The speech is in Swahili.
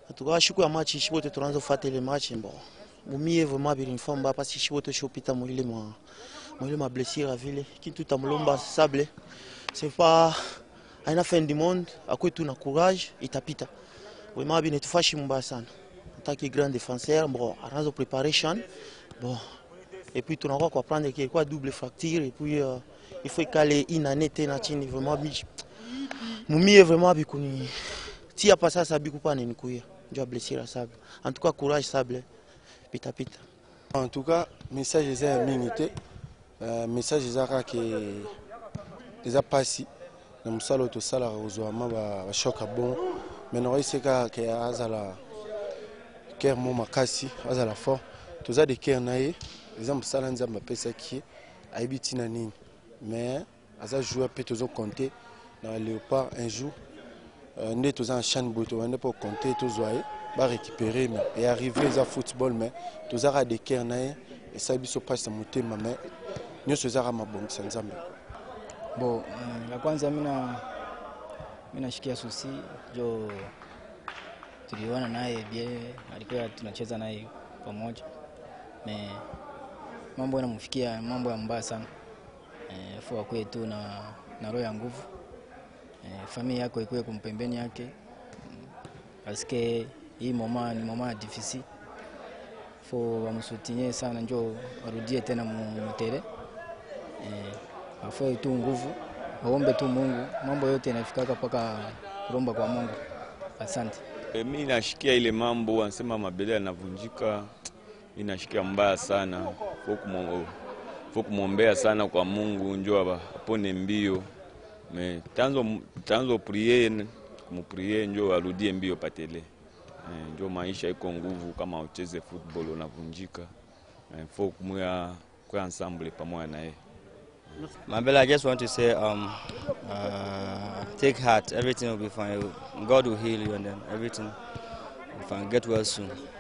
atuka shiku ya match shi bote tunaanza kufuata ile match bon mumie vraiment bilinifaa mbaya pasi shi bote shopita mwile mwa mwile ma blessure vile kitu tamlomba sable c'est pas aina fin du monde akwe tu na courage itapita vraiment binitufashi mbaya sana en tant que grand défenseur bon anaanza preparation bon et puis tunakuwa kwa prendre qu'il quoi double fracture et puis euh, il faut ikale une année tena chini vraiment bi mumie vraiment bikuni tia pa sasa bikupa nenikuya njo blessure sable en tout cas courage sable pita pita en tout cas message eza ya mingi te uh, message eza kaka ke eza mpasi na mosala oyo tosalaka kozwama bashoka bon mai nakoyise kaka ke azala kere mo makasi azala fort toza de kere na ye eza mosala nzambe apesaki ye ayebi ntina nini mais aza joueur mpe tozokonte na léopard un jour uh, nde toza na chane boye tobande mpo konte tozwa ye barécupéré me earrive eza football me tozaka de kere na ye esali biso mpasi na motema me nyonso ezaka mabongisa nzambe Bo, mm, la kwanza mina mina shikia susi jo tuliona naye bie alikuwa tunacheza naye pamoja me mambo yanamfikia mambo ya mbaya sana e, fua kwe tu na, na roho ya nguvu e, familia yako ikuwe kumpembeni yake mm, paske hii moma ni moma ya difficile fo wamsutinye sana njo arudie tena mutere e, afue tu nguvu aombe tu Mungu, mambo yote inafikaka mpaka kuromba kwa Mungu. Asante. E, mi nashikia ile mambo wanasema mabele yanavunjika, mi nashikia mbaya sana, fo kumwombea sana kwa Mungu njo apone mbio me tanzo, tanzo prie kumuprie njo arudie mbio patele e, njo maisha iko nguvu, kama ucheze football unavunjika e, fo kumwya kwa ensemble pamoja na yeye Mabella, I just want to say, um, uh, take heart. Everything will be fine. God will heal you, and then everything will be fine. Get well soon.